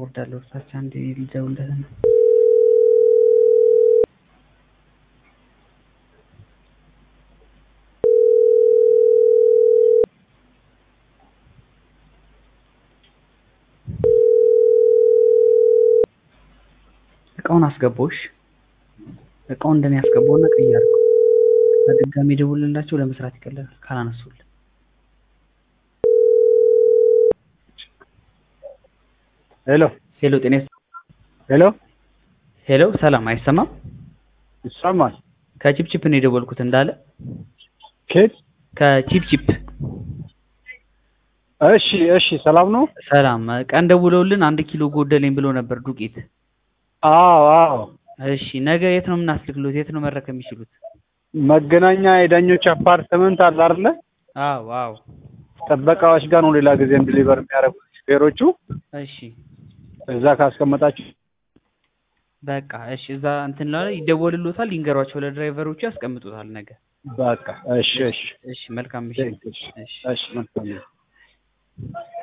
ወርዳለሁ። እርሳች አንዴ ልደውልለት ነው። እቃውን አስገባውሽ እቃውን እንደኔ ያስገባውና ቀይ አድርገው በድጋሚ ደውልላቸው ለመስራት ይቀላል ካላነሱልን ሄሎ ሄሎ ጤና ሄሎ ሄሎ ሰላም አይሰማም ይሰማል ከቺፕቺፕ ነው የደወልኩት እንዳለ ኬት ከቺፕቺፕ እሺ እሺ ሰላም ነው ሰላም ቀን ደውለውልን አንድ ኪሎ ጎደለኝ ብሎ ነበር ዱቄት አዎ አዎ እሺ ነገ የት ነው የምናስልክሎት የት ነው መረከብ የሚችሉት መገናኛ የዳኞች አፓርትመንት አለ አይደለ አዎ አዎ ጥበቃዎች ጋር ነው ሌላ ጊዜም ዲሊቨር የሚያደርጉት ሹፌሮቹ እሺ እዛ ካስቀመጣችሁ በቃ እሺ እዛ እንትን ላይ ይደወልሎታል ይንገሯቸው ለድራይቨሮቹ ያስቀምጡታል ነገ በቃ እሺ እሺ እሺ መልካም ምሽት እሺ እሺ እሺ መልካም ነው